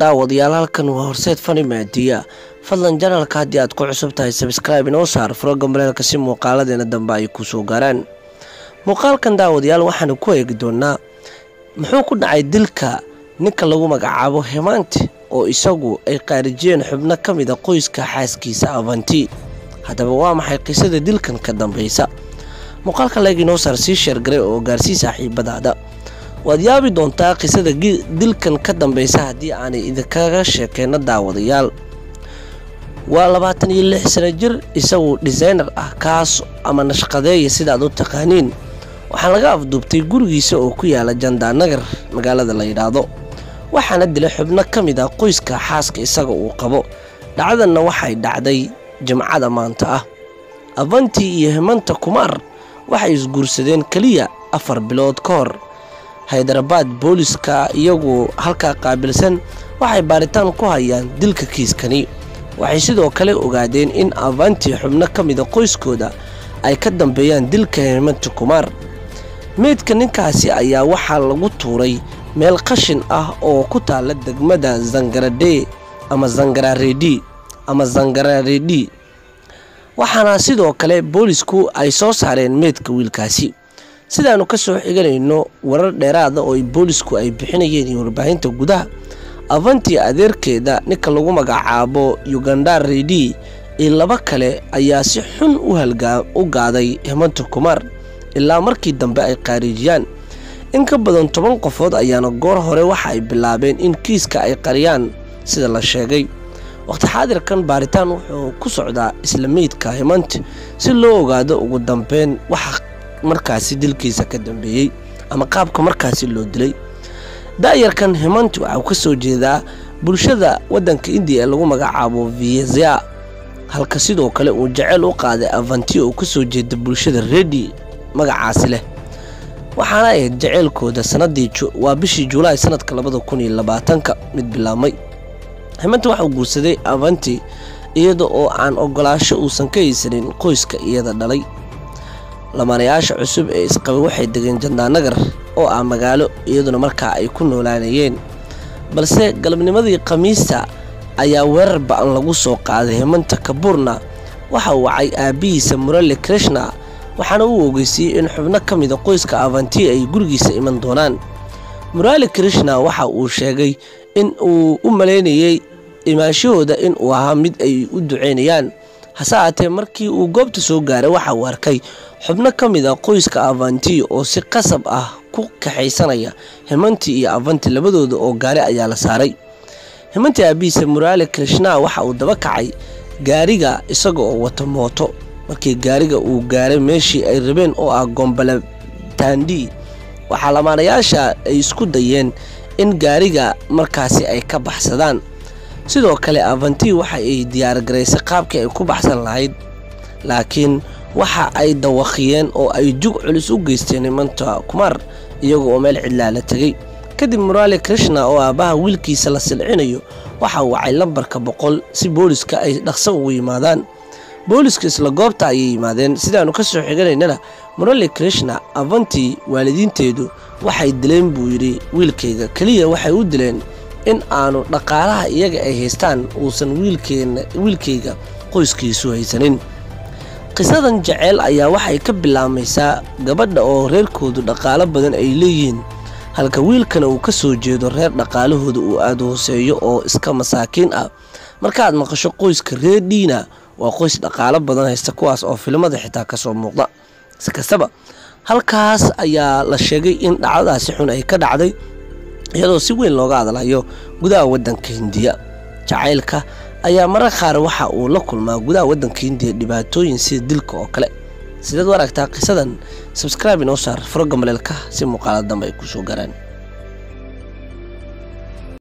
daawadayaal halkan waa horseed fani maadiya fadlan janalka haddii aad ku cusub tahay sabskraibe inoo saar froga maleelka si muuqaaladeena dambe ay ku soo gaaraan muuqaalkan daawadayaal waxaanu ku eegi doonaa muxuu ku dhacay dilka ninka lagu magacaabo hemaanti oo isagu ay qaarijiyeen xubno ka mida qoyska xaaskiisa avanti haddaba waa maxay qisada dilkan ka dambeysa muuqaalka leeg inoo saar sii sheergaray oo gaarsii saaxiibadaada waad yaabi doontaa qisada dilkan ka dambeysa haddii aanay idinkaga sheekeyno daawadayaal waa labaatan iyo lix sano jir isagu designer ah kaas ama nashqadeeya sidaad u taqaaniin waxaa laga afduubtay gurigiisa oo ku yaala jandaanagar magaalada la yidhaahdo waxaana dilay xubno ka mid ah qoyska xaaska isaga uu qabo dhacdanna waxay dhacday jimcada maanta ah avanti iyo hemanta kumaar waxay isguursadeen keliya afar bilood ka hor haydarabad booliska iyagu halkaa qaabilsan waxay baaritaan ku hayaan dilka kiiskani waxay sidoo kale ogaadeen in avanti xubno ka mida qoyskooda ay ka dambeeyaan dilka hemanta kumaar meydka ninkaasi ayaa waxaa lagu tuuray meel qashin ah oo ku taala degmada zangaradhe ama zangararedi ama zangararedi waxaana sidoo kale boolisku ay soo saareen meydka wiilkaasi sidaanu ka soo xiganayno warar dheeraada oo boolisku ay bixinayeen iyo warbaahinta gudaha avanti adeerkeeda ninka lagu magacaabo ugandar redi iyo laba kale ayaa si xun u gaaday hemanta kumaar ilaa markii dambe ay qaarijiyaan in ka badan toban qofood ayaana goor hore waxa ay bilaabeen in kiiska ay qariyaan sida la sheegay waqti xaadirkan baaritaan wuxuu ku socdaa isla meydka hemant si loo ogaado ugu dambeyn waxa markaasi dilkiisa ka dambeeyey ama qaabka markaasi loo dilay da-yarkan hemant waxau ka soo jeedaa bulshada waddanka indiya ee lagu magacaabo viezia halka sidoo kale uu jaceyl u qaaday avanti oo kasoo jeeda bulshada redi magacaasi leh waxaana ahayd jaceylkooda sanadii waa bishii julaay sanadka labada kun iyo labaatanka mid bilaabmay hemanta waxauu guursaday avanti iyada oo aan ogolaasho uusan ka haysanin qoyska iyada dhalay lamaanayaasha cusub ee isqabay waxay degeen jandaanagar oo ah magaalo iyaduna markaa ay ku noolaanayeen balse galabnimadii khamiista ayaa weerar ba-an lagu soo qaaday hemanta kabuurna waxa uu wacay aabbihiisa murale krishna waxaana uu ogeysiiyey in xubno ka mida qoyska avanti ay gurigiisa iman doonaan murali krishna waxa uu sheegay in uu u malaynayey imaanshahooda in uu ahaa mid ay u duceynayaan hase aatee markii uu goobta soo gaaray waxa uu arkay xubno ka mid a qoyska avanti oo si qasab ah ku kaxaysanaya hemanti iyo avanti labadooda oo gaari ayaa la saaray hemanti aabihiisa murali krishna waxa uu daba kacay gaariga isaga oo wata mooto markii gaariga uu gaaray meeshii ay rabeen oo ah gombale tandi waxaa lamaanayaasha ay isku dayeen in gaariga markaasi ay ka baxsadaan sidoo kale avanti waxa ay diyaargaraysay qaabkii ay ku baxsan lahayd laakiin waxa ay dawaqiyeen oo ay jug culus u geysteen himanta kumaar iyaga oo meel cidlaa la tegey kadib murali krishna oo aabbaha wiilkiisa la silcinayo waxa uu wacay lambarka boqol si booliska ay dhaqso ugu yimaadaan booliska isla goobta ayay yimaadeen sidaanu ka soo xiganaynana murali krishna avanti waalidiinteedu waxay dileen buu yidhi wiilkayga keliya waxay u dileen in aanu dhaqaalaha iyaga ay haystaan uusan wiilkayga qoyskiisu haysanin qisadan jaceyl ayaa waxay ka bilaabmaysaa gabadha oo reerkoodu dhaqaalo badan ay leeyihiin halka wiilkana uu ka soo jeedo reer dhaqaalahooda uu aada hooseeyo oo iska masaakiin ah markaaad maqasho qoyska reer dhiina waa qoys dhaqaalo badan haysta kuwaas oo filimada xitaa kasoo muuqda si kastaba halkaas ayaa la sheegay in dhacdadaasi xun ay ka dhacday iyadoo si weyn looga hadlayo gudaha waddanka hindiya jacaylka ayaa marar qaar waxa uu la kulmaa gudaha waddanka hindiya dhibaatooyin sida dilka oo kale sidaad u aragtaa qisadan sabskraibe inoo saar froga maleelka si muuqaala dambe ay ku soo garaan